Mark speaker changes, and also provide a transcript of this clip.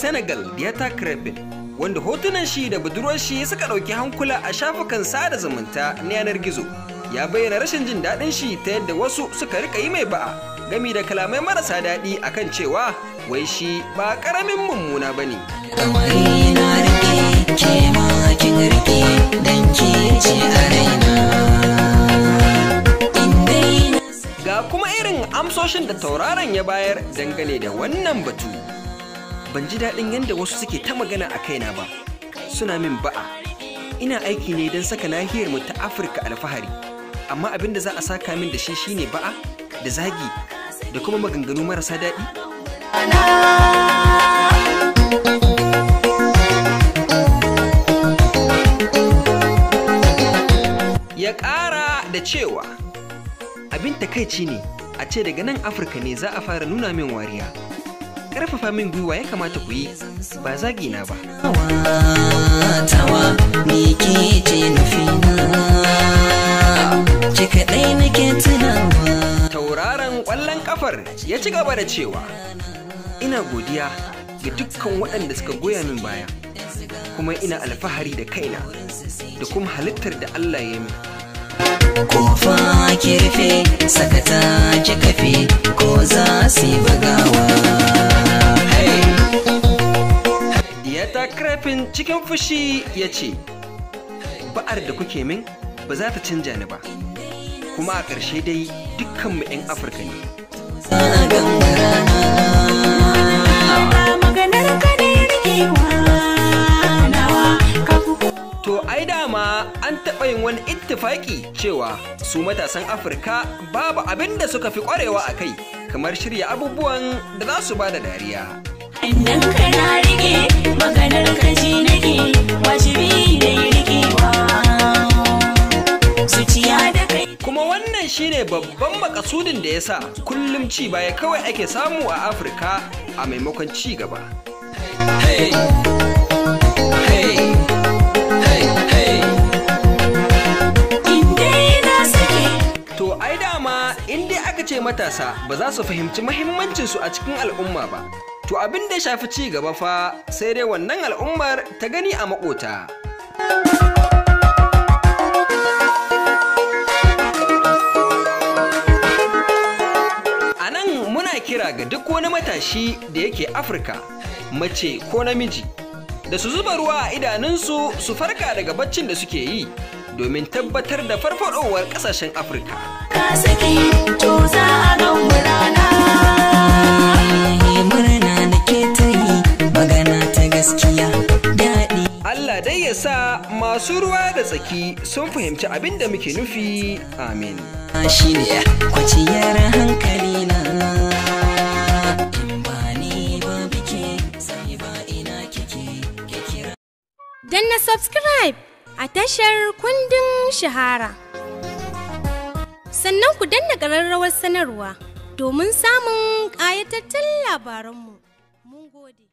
Speaker 1: Senegal Diata Krepin wanda hotunan shi da budurwar shi suka ɗauki hankula a shafukan sada zumunta na yanar gizo ya bayyana rashin jin daɗin shi ta yadda wasu suka rika yi mai ba'a gami da kalamai marasa daɗi akan cewa wai shi ba ƙaramin mummuna ba ne.
Speaker 2: Kamari na rike ke ma kin rike dan ke ce a raina. In dai na
Speaker 1: Ga kuma irin amsoshin da tauraron ya bayar dangane da wannan batu. Ban ji daɗin yadda wasu suke ta magana a kaina ba, suna min ba'a. Ina aiki ne don saka nahiyar mu ta Afirka alfahari, amma abin da za a saka min da shi shine ba'a, da zagi, da kuma maganganu marasa daɗi. Ya ƙara da cewa, abin takaici ne a ce daga nan Afirka ne za a fara nuna min wariya. Ƙarfafa min gwiwa ya kamata ku yi, ba zagi na ba.
Speaker 2: tawa ni ke ce nufina. Ki kaɗai nake tunawa.
Speaker 1: Tauraron ƙwallon ƙafar ya ci gaba da cewa, Ina godiya ga dukkan waɗanda suka goya min baya, kuma ina alfahari da kaina da kuma halittar da Allah ya min.
Speaker 2: Kofa ki rufe sakata ki kafe ko za su yi bagawa. Hey!
Speaker 1: Diyata Krafin cikin fushi ya ce, Ba'ar da kuke min ba za ta canja ni ba, kuma a ƙarshe dai dukkanmu 'yan Afirka ne.
Speaker 2: Za a gangara
Speaker 3: maganar ka ne rikewa nawa ka fi
Speaker 1: To ai dama an taɓa yin wani ittifaki cewa su matasan Afirka babu abin da suka fi ƙwarewa a kai kamar shirya abubuwan da za su ba da dariya.
Speaker 3: Idan ka na rike maganar ka ji nake wajibi da rikewa zuciya da kai
Speaker 1: Kuma wannan shine babban makasudin da ya sa kullum ci baya kawai ake samu a Afirka a maimakon ci gaba.
Speaker 2: Hey! Hey! Hey! Hey!
Speaker 3: inda na sake
Speaker 1: To ai dama in dai aka ce matasa ba za su fahimci mahimmancinsu a cikin al'umma ba. To abin da ya shafi ci gaba fa sai dai wannan al'ummar ta gani a makota. A nan muna kira ga duk wani matashi da yake Afirka, mace ko namiji, da su zuba ruwa a idanunsu su farka daga baccin da suke yi domin tabbatar da farfadowar ƙasashen Afirka.
Speaker 3: ka sake to za a ga rana
Speaker 2: Hey, murna nake ta yi magana ta gaskiya daɗi
Speaker 1: Allah dai ya sa masu ruwa da tsaki sun fahimci abin da muke nufi. Amin.
Speaker 2: shi ne kwaciyar hankali na in ba ni ba bike sai ba ina kike ke kira
Speaker 4: Danna subscribe a tashar kundin shahara. Sannan ku danna ƙararrawar sanarwa domin samun ƙayatattun labaranmu. Mun gode.